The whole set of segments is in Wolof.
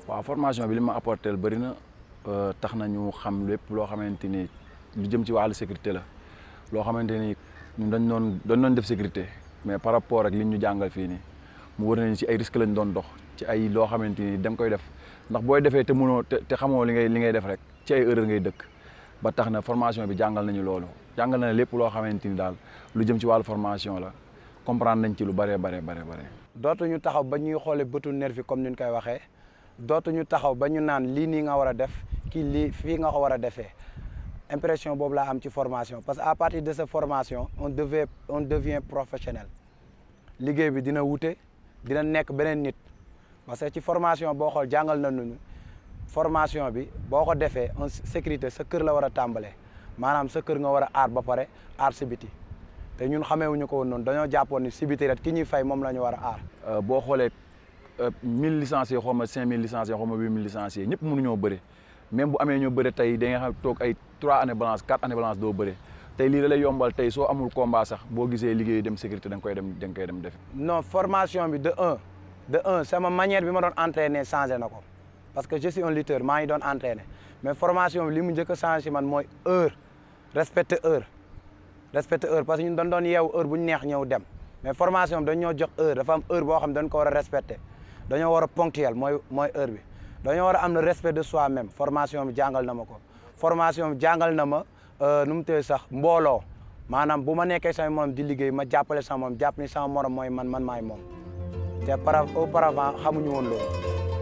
waaw formation bi li ma apporté bëri na tax na ñu xam lépp loo xamante ni lu jëm ci wàllu sécurité la loo xamante ni ñun dañ doon dañ doon def sécurité mais par rapport ak li ñu jàngal fii nii mu wër nañu ci ay risque lañ doon dox ci ay loo xamante ni da nga koy def ndax booy defee te mënoo te te xamoo li ngay li ngay def rek ci ay erreur ngay dëkk ba tax na formation bi jàngal nañu loolu jàngal na lépp loo xamante ni daal lu jëm ci wàllu formation la comprendre nañ ci lu bëree bare bare bare dootuñu taxaw ba ñuy xoolee bëtu nervi comme ni ñu koy waxee dootuñu taxaw ba ñu naan lii nii nga war a def kii lii fii nga ko war a defee impression boobu laa am ci formation parce que à partir de cette formation on devait on devient professionnel liggéey bi dina wute dina nekk beneen nit parce que ci formation boo xool jàngal na ñu formation bi boo ko defee en sécurité sa kër la war a tàmbalee maanaam sa kër nga war a aar ba pare aar si biti te ñun xameewuñu ko woon noonu dañoo jàppoon ni si biti rek ki ñuy fay moom la ñu war a aar. boo xoolee mille licenciés xaw ma cinq mille licenciés xaw ma huit mille licenciés ñëpp mënuñoo bëre même bu amee ñoo bëre tey da nga xam toog ay trois années balance quatre années balance doo bëre tey lii da lay yombal tey soo amul combat sax boo gisee liggéey dem sécurité da nga koy dem da nga koy dem def. non formation bi de un de un sama manière bi ma doon entraîner changé na ko parce que je suis un lutteur maa ngi doon entraîner mais formation bi li mu njëkk a changé man mooy heure respecter heure respecter heure parce que ñun dañ doon yeewu heure bu ñu neex ñëw dem mais formation bi dañ ñoo jox heure dafa am heure boo xam dañ ko war a respecter dañoo war a ponctuel mooy mooy heure bi dañoo war a am le respect de soi même formation bi jàngal na ma ko formation bi jàngal na ma nu mu tee sax mbooloo maanaam bu ma nekkee sama morom di liggéey ma jàppale sama morom jàpp ni sama morom mooy man man maay moom te par auparavant xamuñu woon loolu.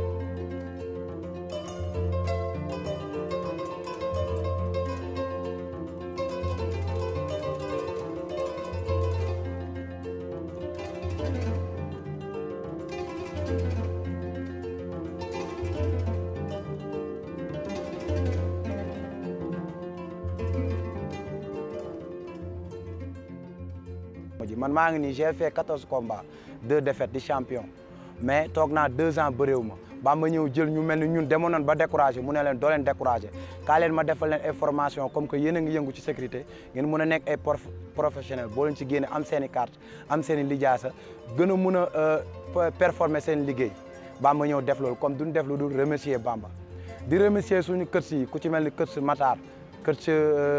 man maa ngi nii j'ai fait quatorze combats deux défaites di champion mais toog naa deux ans bëréew ma ba ma ñëw jël ñu mel ni ñun demoon nañ ba découragé mu ne leen doo leen découragé kaa leen ma defal leen ay formation comme que yéen a ngi yëngu ci sécurité ngeen mën a nekk ay professionnel boo leen ci génne am seen i carte am seen i lijaasa gën a mun a performer seen liggéey ba ma ñëw def loolu comme duñ def lu dul remercier Bamba di remercier suñu kër si ku ci mel ni kër si Matar kër ci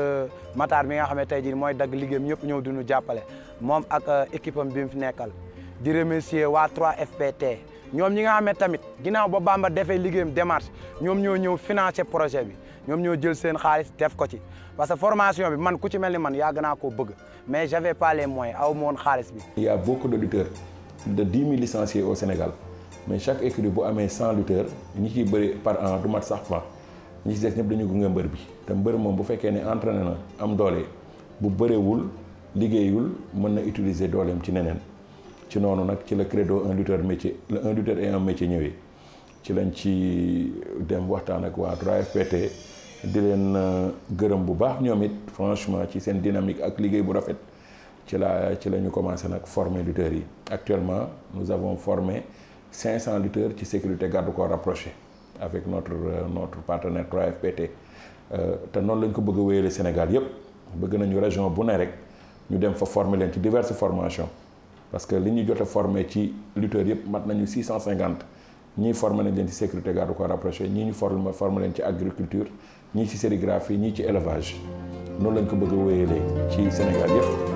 Matar mi nga xam ne tey jii mooy dagg liggéeyam ñëpp ñëw duñu jàppale moom ak équipe am bi mu fi nekkal di remercier waa 3FPT ñoom ñi nga xam ne tamit ginnaaw ba Bamba defee liggéeyam démarche ñoom ñoo ñëw financer projet bi ñoom ñoo jël seen xaalis def ko ci parce que formation bi man ku ci mel ni man yàgg naa koo bëgg mais j'avais pas les moyens aw ma woon xaalis bi. Il y a beaucoup de lutteurs de 10 000 licenciés au Sénégal mais chaque écurie bu amee 100 lutteurs ñi ciy bëri par an du mat sax fa ñi ci des ñëpp dañu gunge mbër bi te mbër moom bu fekkee ne entraîné na am doole bu bëreewul liggéeyul mën na utiliser dooleem ci neneen ci noonu nag ci la credo un lutteur métier le un lutteur et un métier ñëwee ci lañ ci dem waxtaan ak waa 3FPT di leen gërëm bu baax ñoom it franchement ci seen dynamique ak liggéey bu rafet ci la ci la ñu commencé nag former lutteurs yi actuellement nous avons formé 500 lutteurs ci sécurité garde corps rapproché avec notre notre partenaire 3FPT te noonu lañ ko bëgg a wéyale Sénégal yépp bëgg nañu région bu ne rek ñu dem fa former leen ci diverses formations parce que li ñu jot a formé ci lutteurs yépp mat nañu 650 ñii formé nañ leen ci sécurité garde corps rapproché ñii ñu formé formé leen ci agriculture ñii ci sérigraphie ñii ci élevage noonu lañ ko bëgg a wéyale ci Sénégal yépp